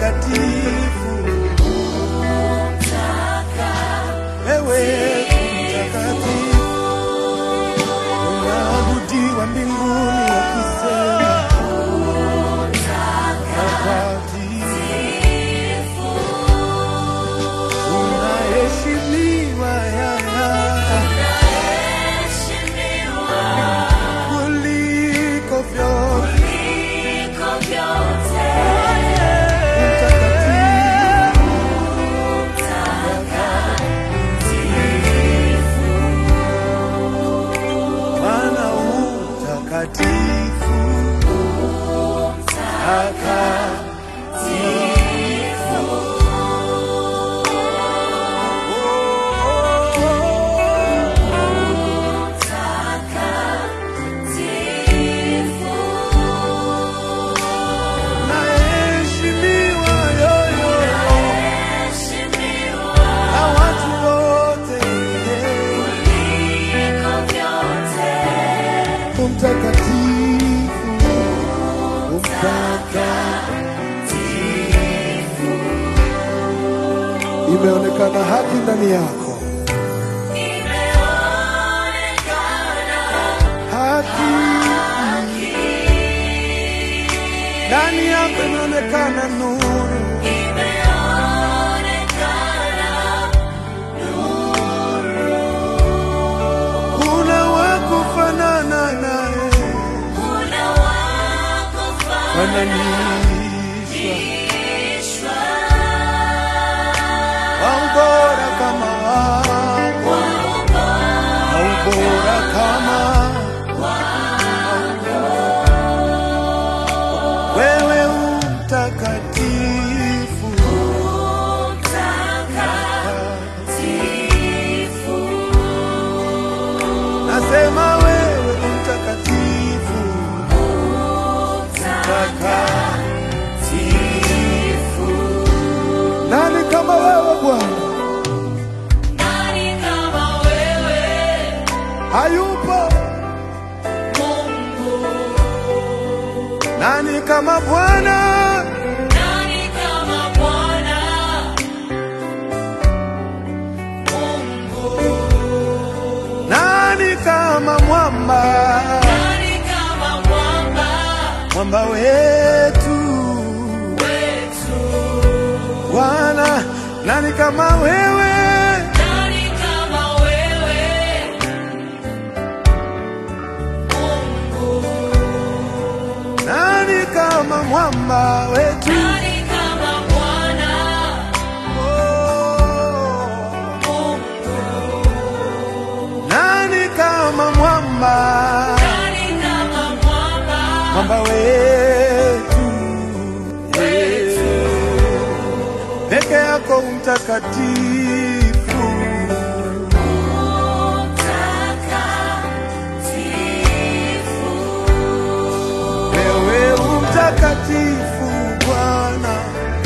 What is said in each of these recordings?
mtakatifu, wewe mtakatifu, unaabudiwa mbinguni wakisema mtakatifu, unaheshimiwa yaya kuliko vyote mtakatifu Bwana utakatifu, takatifu. Naheshimiwa yoyo na watu wote, umtakatifu, umtakatifu. Imeonekana haki ndani yako, haki ndani yako imeonekana nuru, kuna wakufanana naye, fananishwa waubora kama wako, haubora kama wewe umtakatifu, nasema wewe umtakatifu, mtakatifu. Nani kama wewe Bwana? Hayupo. Nani kama Bwana? Nani kama mwamba? Mwamba wetu Bwana, nani kama wewe? Nani kama mwamba wetu? Oh. Nani kama mwamba? Mwamba wetu peke yako mtakatifu, wewe umtakatifu Bwana,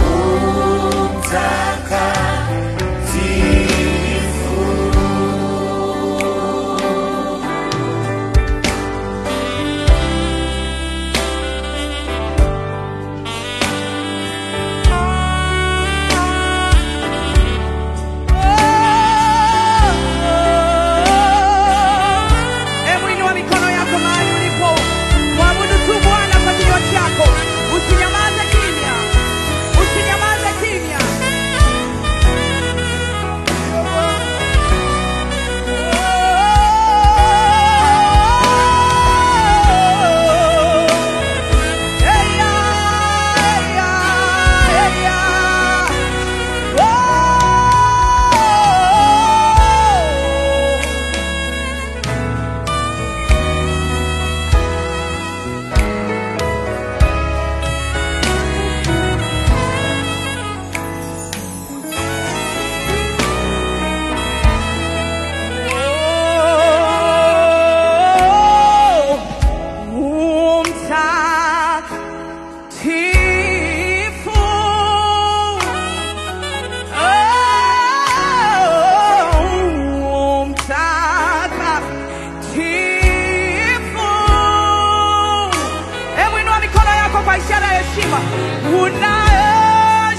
umtakatifu. Hebu inua mikono yako mahali ulipo, mwabudu tu Bwana kwa kinywa chako, usinyamaze kimya, usinyamaze kimya. Eya, eya, eya. Oh. Mtakatifu, oh, mtakatifu. Hebu inua mikono yako kwa ishara ya heshima. Unaheshimiwa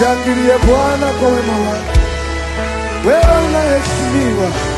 Mshangilie Bwana kwa wema wake. Wewe unaheshimiwa,